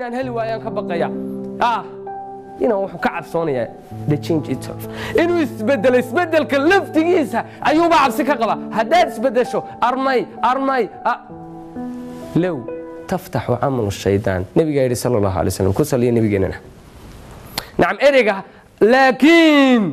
inaan heli waayaan ka baqaya ah inuu wuxuu ka cabsoonayaa the change itself inuu isbedelo isbedelka laftigiisa ayuuba cabsi ka qaba haddaad isbedesho armay armay low taftaxu camalu shaydaan nebigaa yidhi sala allahu alay slam ku saliya nebigeenana nacam ereyga laakiin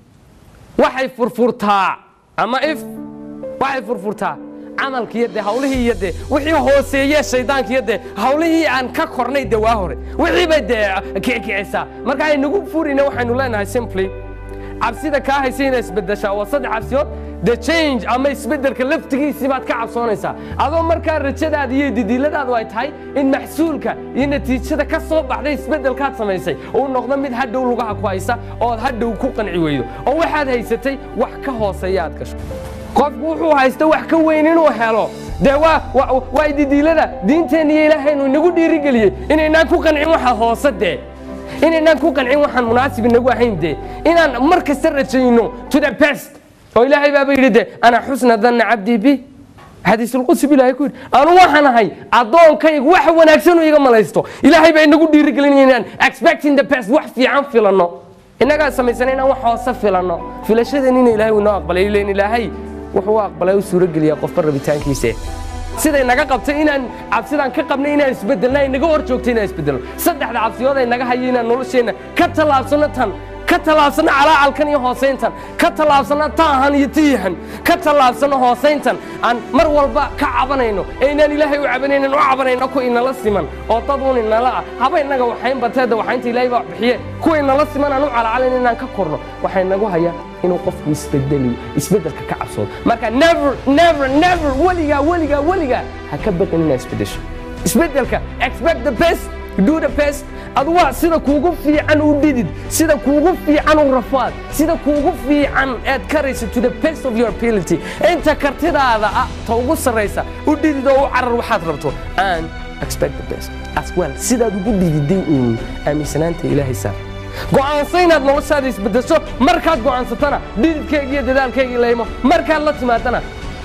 waxay furfurtaa ama if waxay furfurtaa camalkiiyo dee hawlihii iyo dee wixii hooseeye shaydaankiiyo dee hawlihii aan ka kornay dee waa hore wixii bay dee kicikicisaa marka aynagu furina waxaynu leenahay simply cabsida kaa haysa inay isbedeshaa waa saddex cabsiyood the change ama isbedelka laftigiisii baad ka cabsoonaysaa adoo markaa rajadaada iyo didiiladaadu ay tahay in maxsuulka iyo natiijada ka soo baxday isbedelkaad samaysay uu noqdo mid hadhow lugaha ku haysa ood hadhow ku qanci weydo oo waxaad haysatay wax ka hooseeya aad gasho qofku wuxuu haysta wax ka weyn inuu helo dee waa didiilada diinteenna iyo ilaahaynu inagu dhiirigeliyey inaynaan ku qancin waxa hoose dee inaynaan ku qancin waxaan munaasib inagu ahayn dee inaan mar kasta rajayno to the best oo ilaahay baaba yidhi de ana xusna danna cabdii bi xadiisulqudsi bu ilahay ku yidhi anu waxaan ahay addoonkaygu wax wanaagsan iga malaysto ilaahay baa inagu dhiirigelinaya inaan expecting the best wax fiican filanno innagaa samaysana inaan wax hoose filanno filashadeen ina ilahay inoo aqbalay ilen ilaahay wuxuu u aqbalay u suurogeliyaa qofba rabitaankiise siday naga qabtay inaan cabsidaan ka qabnay inaan isbedelna ay naga hor joogtay inaan isbedelno saddexda cabsiyood ay naga haya inaan nolosheenna ka tallaabsanno tan ka tallaabsanno calaacalkan iyo hoosayntan ka tallaabsanno taahan iyo tiihan ka tallaabsanno hoosayntan aan mar walba ka cabanayno ee inaan ilaahay u cabanaynan u cabanayno ku inala siman oo dad un inala ah haba inaga waxayn bateeda waxaynta ilaahay baa bixiye kuwa inala siman aan u calacalayn inaan ka korno waxay nagu hayaa inuu qofku isbedeliyo isbedelka ka cabsoodo marka never never never weligaa weligaa weligaa ha ka baqin inaad isbedesho isbedelka expect the best do the best adu waa sida kuugu fiican u dhidid sida kuugu fiican u rafaad sida kuugu fiican aad karayso to the best of your ability inta kartidaada ah ta ugu sarraysa u dhidid oo u carar waxaad rabto and expect the best as well sidaad ugu dhididay uun aaminsanaanta ilaahay saar go'aansa inaad noloshaada isbedesho markaad go'aansatana dhididkeyga iyo dadaalkeyga laymo markaad la timaadana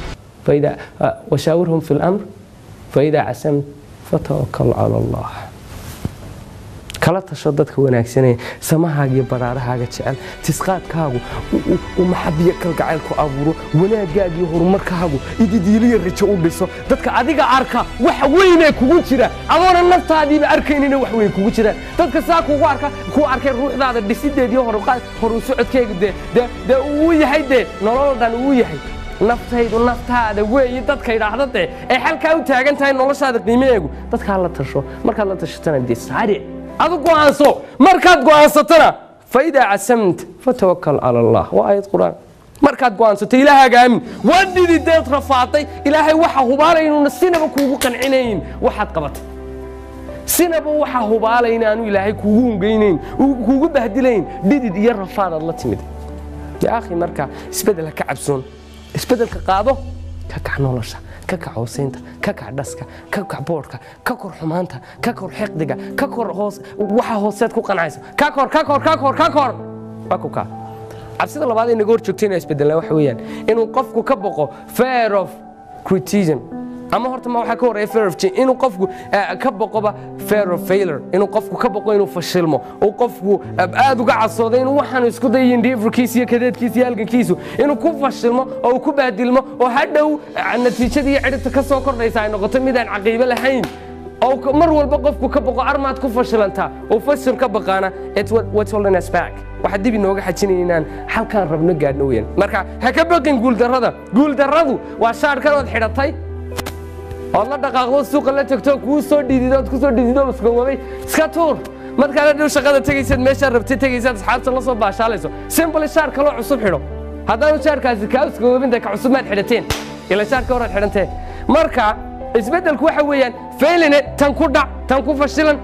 فإذا وشاورهم في الأمر فإذا عسمت فتوكل على الله kala tasho dadka wanaagsanee samahaaga iyo baraarahaaga jecel tisqaadkaagu uu maxabiyo kalgacayl ku abuuro wanaagaaga iyo horumarkaagu ididiiliya rajo u dhiso dadka adiga arka wax weynee kugu jira adoona naftaadiiba arkaynina wax weyn kugu jira dadka saa kugu arka ku arkay ruuxdaada dhisideediyo horu socodkeega dee dee uu yahay dee nolol dhan uu yahay naftaydu naftaada weeyi dadka idhaahda dee ee xalkaa u taagan tahay noloshaada qiimaheegu dadkaa la tasho markaad la tashatana dee saaric adu go'aanso markaad go'aansatana faidaa casamta fatawakal cala allah waa aayad qur'aan markaad go'aansato ilaahaaga aamin waa dhidideed rafaaday ilaahay waxa hubaalay inuuna sinaba kuugu qancinayn waxaad qabatay sinaba waxa hubaalay inaanu ilaahay kuugu hungaynayn kuugu bahdilayn dhidid iyo rafaadaad la timid yaa akhi marka isbedel ha ka cabsoon isbedelka qaado ka kac nolosha ka kac hoosaynta ka kac dhaska ka kac boodhka ka kor xumaanta ka kor xiqdiga ka kor hoos waxa hooseed ku qancaysa ka kor ka kor ka kor ka kor waa ku kaa cabsida labaad ee naga hor joogtay inaa isbedelnaa waxa weeyaan inuu qofku ka boqo fear of criticism ama horta ma waxaa ka horeeya fear of change inuu qofku ka boqoba fear of failure inuu qofku ka boqo inuu fashilmo uu qofku aad uga casoodo inuu waxaan isku dayin dhiifurkiisa iyo kadeedkiisa iyo halgankiisu inuu ku fashilmo oo uu ku baadilmo oo hadhow natiijada iyo cidhibta ka soo kordhaysa ay noqoto mid aan caqiibo lahayn oo mar walba qofku ka boqo armaad ku fashilantaa uu fashil ka baqaana what's holding us back waxaa dib inooga xajinaya inaan halkaan rabno gaadhno weeyaan marka ha ka baqin guuldarrada guuldarradu waa shaarkan ood xidhatay ood la dhaqaaqdo suuqa la tagto kuu soo dhidido ood ku soo dhidido maskowabay iska tuur markaad hadhow shaqada tegaysaad meeshaad rabtay tegaysaad asxaabta la soo baashaalayso simple shaar kaloo cusub xidho haddaanu shaarkaasi kaa uskowabinta ka cusub maad xidhateen ila shaarka horaad xidhantee marka isbeddelku waxa weeyaan failine tan ku dhac tan ku fashilan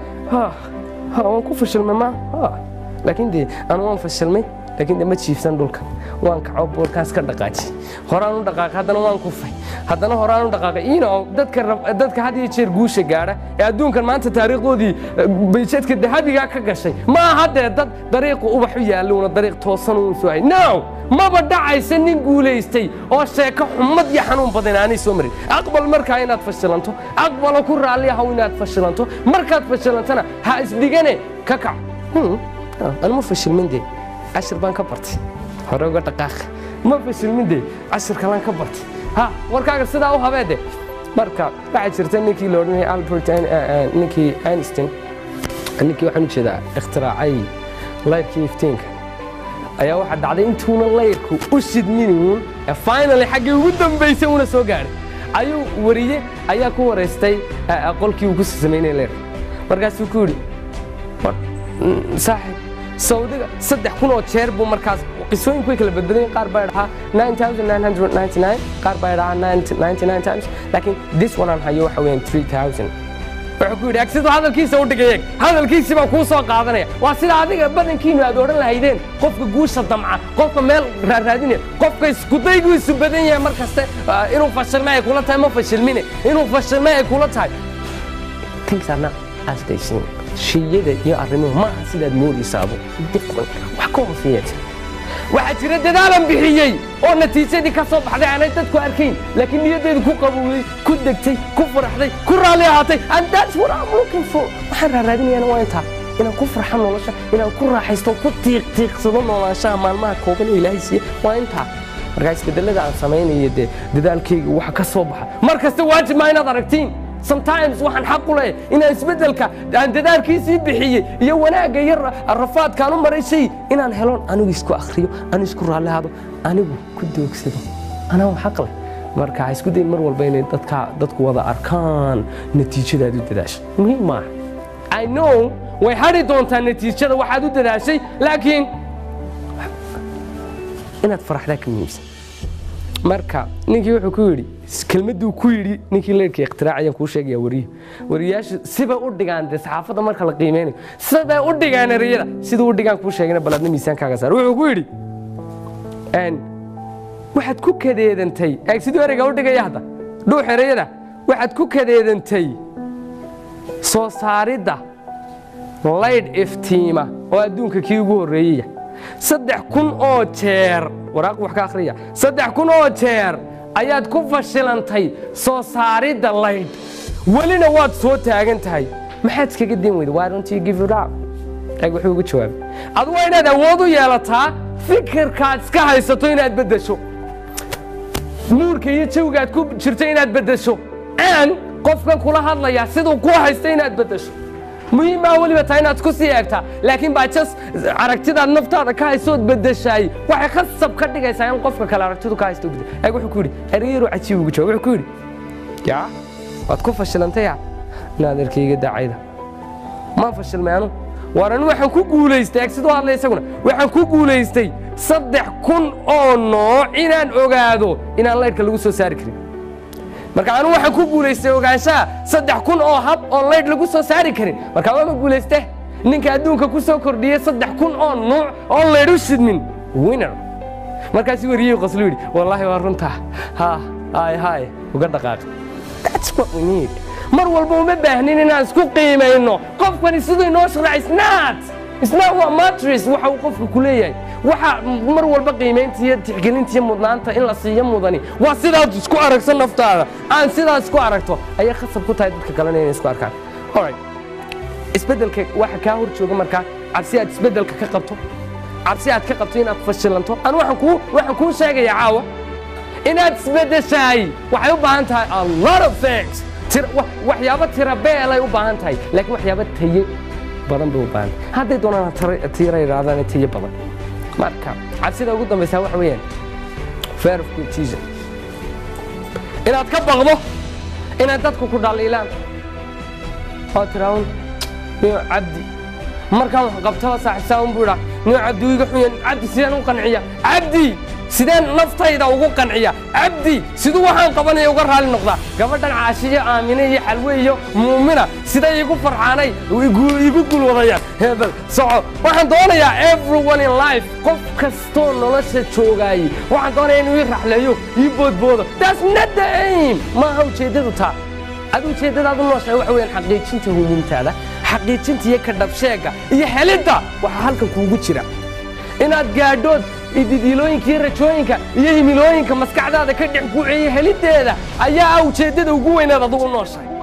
waan ku fashilmay ma laakiin dee anu waan fashilmay laakiin dee ma jiifsan dhulka waan kaco boolkaas ka dhaqaaji horaan u dhaqaaqay haddana waan kufay haddana horaan u dhaqaaqay you know dadka rab- dadka had iyo jeer guusha gaadha ee adduunkan maanta taariikhdoodii eh, bayjadka dahabigaa ka gashay ma aha dee dad dariiqa ubax u yaalluuna dariiq toosan uun soo hay no maba dhacaysa nin guulaystay oo sheeko xumad iyo xanuun badan aanay soo marin aqbal markaa inaad fashilanto aqbalo ku raalli ahow inaad fashilanto markaad fashilantana ha isdhigane ka kac Hmm, ah, anu ma fashilmin dee cashir baan ka bartay hore uga dhaqaaq ma fashilmin dee cashir kalaan ka bartay ha warkaaga sidaa u habeede marka waxaa jirta ninkii la odhanayay albert Ein- eh, eh, ninkii einstein ninkii waxaan u jeedaa ikhtiraacay layrkii iftiinka ayaa waxaa dhacday intuuna layrku u shidminiun ee finally xaggii ugu dambaysay uuna soo gaadhay ayuu wariye ayaa ku waraystay eh, eh, qolkii uu ku samaynayay layrka markaasuu ku yidhi war, mm, saaxiib sawdiga saddex kun oo jeer buu markaas qisooyinku way kala badbadayen qaar baa dhahaa 9999 qaar baa dhahaa 99 times laakiin this one aan hayo waxa weeyaan 3000 wuxuu ku yidhi ag siduu hadalkiisa u dhigay eeg hadalkiisii baan kuu soo qaadanaya waa sida adiga badankiinu aad odhan lahaydeen qofka guusha damca qofka meel raaraadinaya qofka iskudaygu isu badan yahay mar kaste ah, inuu fashilmay ay kula tahay ma fashilmine inuu fashilmay ay kula tahay things are not as they seem shiyada iyo arrimuhu ma aha sidaad moodaysaabo different wax ka hooseeya jira waxaa jira dadaalan bixiyey oo natiijadii ka soo baxday aanay dadku arkayn laakiin niyaddeedu ku qabowday ku degtay ku faraxday ku raalli ahaatay and that's what I'm looking for waxaan raaraadinayaana waa intaa inaan ku farxo nolosha inaan ku raaxaysto ku tiiqtiiqsado noolaanshaha maalmaha kooban ee ilaahay siiye waa intaa markaa isbedelada aan samaynayo dee dadaalkayga waxa ka soo baxa mar kasta waajib maa inaad aragtiin sometimes waxaan xaq u leeyahay inaan isbeddelka aan dadaalkiisii bixiyey iyo wanaagga iyo ra- rafaadkaan u maray shay inaan helon anigu isku akhriyo anigu isku raallihado anigu ku doogsado anaa xaq leh marka ha isku dayin mar walba inay dadka dadku wada arkaan natiijadaad u dadaasho muhiim maaha i know way hadhi doontaa natiijada waxaad u dadaashay laakiin inaad faraxdaa ka muhiimsan marka ninkii wuxuu ku yidhi kelmadduu ku yidhi ninkii leyrkii ikhtiraacayaan kuu sheegaya wariyo wariyaashu sibay u dhigaan dee saxaafadda marka la qiimeynayo siday u dhigaan ereyada siduu u dhigaan kuu sheegana bal adna miisaankaaga saar wuxuu ku yidhi een, waxaad ku kadeedantay eeg siduu ereyga u dhigaya hadda dhuux ereyada waxaad ku kadeedantay soo saaridda laydh iftiima oo adduunka kii ugu horreeyaya saddex kun oo jeer waraaq wax ka akhriya saddex kun oo jeer ayaad ku fashilantay soo saaridda laydh welina waad soo taagan tahay maxaad iskaga din weyda why don't you give it up eeg wuxuu ugu jawaabay adu waa inaad awood u yeelataa fikirkaad iska haysato inaad beddesho muurka iyo jawgaad ku jirto inaad beddesho aan qofkan kula hadlaya siduu ku haysta inaad beddesho muhiimaa weliba tahay inaad isku sii eegtaa laakiin baa jas aragtidaad naftaada ka haysood beddeshaay waxay khasab ka dhigaysaa in qofka kale aragtidu ka haysto bedel eeg wuxuu ku yidhi ereyaro cajiib ugu jawaab wuxuu ku yidhi yaa waad ku fashilantaya inaad erkayga daacayda maan fashilmay anu waar anu waxaan ku guulaystay eeg siduu hadlay isaguna waxaan ku guulaystay saddex kun oo nooc inaan ogaado inaan laydhka lagu soo saari karin marka anu waxaan ku guulaystay ogaanshaha saddex kun oo hab oo laydh lagu soo saari karin marka waama guulayste ninka adduunka ku soo kordhiyey saddex kun oo nuuc oo laydh u shidmin winner markaasuu wariyey qoslu yidhi wallaahi waa runtaa ha hay hay uga dhaqaaq that's what we need mar walba uma baahnin inaan isku qiimayno qofkani siduu inoo sharax isnaat isnaat waa matris waxa uu qofka ku leeyahay waxa mar walba qiimaynta iyo tixgelinta iyo mudnaanta in la siiyo mudani waa sidaad isku aragso naftaada aan sidaas isku aragto ayay khasab ku tahay dadka kalena inay isku arkaan alright isbeddelka waxa kaa hor jooga markaa cabsi aad isbeddelka ka qabto cabsi aad ka qabto inaad fashilanto anu waxaan kuu waxaan kuu sheegayaa caawa inaad isbeddeshaay waxay u baahan tahay a lot of things Tira- wa- waxyaabo tira beelay u baahan tahay laakiin waxyaabo taye badan bay u baahan tahay hadday doonaan tira- tira yidhaahdaan taye badan marka cabsida ugu dambaysaa waxa weeyaan fear of competition inaad ka baqdo inay dadku ku dhaliilaan oo tiraahun niyo cabdi markaan wax qabtaba saaxiibsaa un buu idhaa niyo cabdi wiiga xunya cabdi sidaan u qanciya cabdi sideen naftayda ugu qanciya cabdi siduu waxaan qabanaya uga raali noqdaa gabadhan caashiyo aamine iyo xalwe iyo muumina siday igu farxaanay igu gulwadayaan hebel soco waxaan doonayaa everyone in life qof kastoo nolosha joogaayey waxaan doonaya inuu ii raxleeyo ii boodboodo that's not the aim maaha ujeeddadu taa ad ujeeddadaadu nooshahay waxa weeyaan xaqiijinta humuumtaada xaqiijinta iyo ka dhabsheegga iyo helidda waxaa halkan kuugu jira inaad gaadhood ididiilooyinka iyo rajooyinka iyo himilooyinka maskaxdaada ka dhex guuceeya heliddeeda ayaa ah ujeeddada ugu weynaad adugu nooshahay